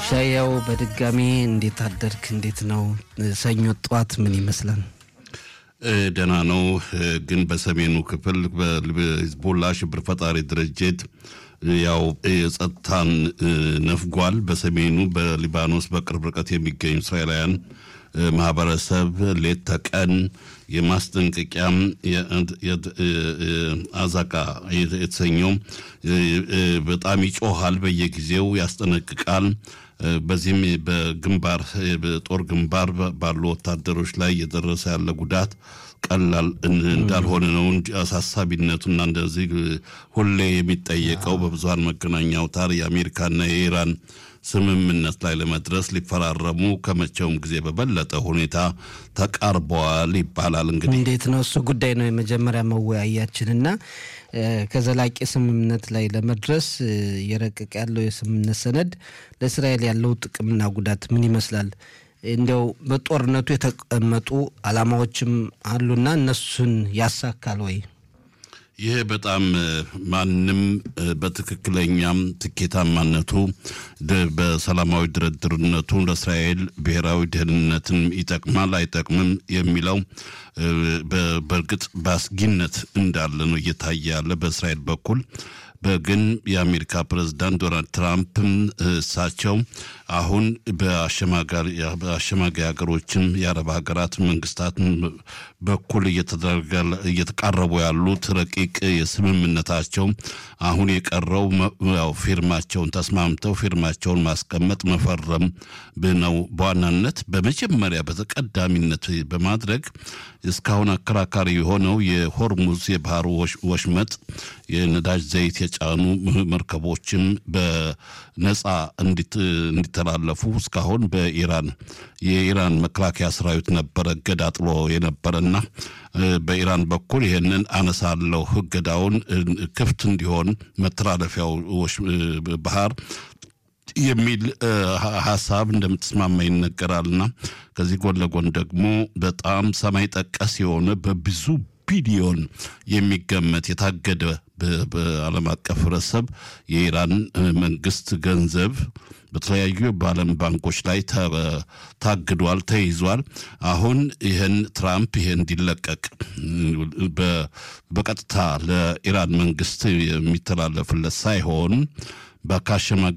ሻያው በድጋሚ እንዴት አደርክ? እንዴት ነው ሰኞ ጠዋት ምን ይመስላል? ደህና ነው። ግን በሰሜኑ ክፍል በሂዝቦላ ሽብር ፈጣሪ ድርጅት ያው የጸጥታን ነፍጓል። በሰሜኑ በሊባኖስ በቅርብ ርቀት የሚገኙ እስራኤላውያን ማህበረሰብ ሌት ተቀን የማስጠንቀቂያም አዛቃ የተሰኘው በጣም ይጮሃል፣ በየጊዜው ያስጠነቅቃል። በዚህም በግንባር በጦር ግንባር ባሉ ወታደሮች ላይ እየደረሰ ያለ ጉዳት ቀላል እንዳልሆነ ነው እንጂ አሳሳቢነቱና እንደዚህ ሁሌ የሚጠየቀው በብዙሀን መገናኛ አውታር የአሜሪካና የኢራን ስምምነት ላይ ለመድረስ ሊፈራረሙ ከመቼውም ጊዜ በበለጠ ሁኔታ ተቃርበዋል ይባላል። እንግዲህ እንዴት ነው እሱ ጉዳይ ነው የመጀመሪያ መወያያችንና ከዘላቂ ስምምነት ላይ ለመድረስ እየረቀቀ ያለው የስምምነት ሰነድ ለእስራኤል ያለው ጥቅምና ጉዳት ምን ይመስላል? እንዲያው በጦርነቱ የተቀመጡ ዓላማዎችም አሉና እነሱን ያሳካል ወይ? ይህ በጣም ማንም በትክክለኛም ትኬታማነቱ በሰላማዊ ድርድርነቱ ለእስራኤል ብሔራዊ ደህንነትን ይጠቅማል አይጠቅምም የሚለው በእርግጥ በአስጊነት እንዳለ ነው እየታየ ያለ በእስራኤል በኩል ግን የአሜሪካ ፕሬዝዳንት ዶናልድ ትራምፕ እሳቸው አሁን በአሸማጋይ ሀገሮችም የአረብ ሀገራት መንግስታት በኩል እየተቃረቡ ያሉት ረቂቅ የስምምነታቸው አሁን የቀረው ያው ፊርማቸውን ተስማምተው ፊርማቸውን ማስቀመጥ መፈረም ነው። በዋናነት በመጀመሪያ በተቀዳሚነት በማድረግ እስካሁን አከራካሪ የሆነው የሆርሙዝ የባህር ወሽመጥ የነዳጅ ዘይት የጫኑ መርከቦችም በነፃ እንዲተላለፉ እስካሁን በኢራን የኢራን መከላከያ ሰራዊት ነበረ እገዳ ጥሎ የነበረና በኢራን በኩል ይህንን አነሳለሁ እገዳውን ክፍት እንዲሆን መተላለፊያው ባህር የሚል ሀሳብ እንደምትስማማ ይነገራልና ከዚህ ጎን ለጎን ደግሞ በጣም ሰማይ ጠቀስ የሆነ በብዙ ቢሊዮን የሚገመት የታገደ በዓለም አቀፍ ህብረተሰብ የኢራን መንግስት ገንዘብ በተለያዩ በዓለም ባንኮች ላይ ታግዷል፣ ተይዟል። አሁን ይህን ትራምፕ ይህን እንዲለቀቅ በቀጥታ ለኢራን መንግስት የሚተላለፍለት ሳይሆን በካሸማ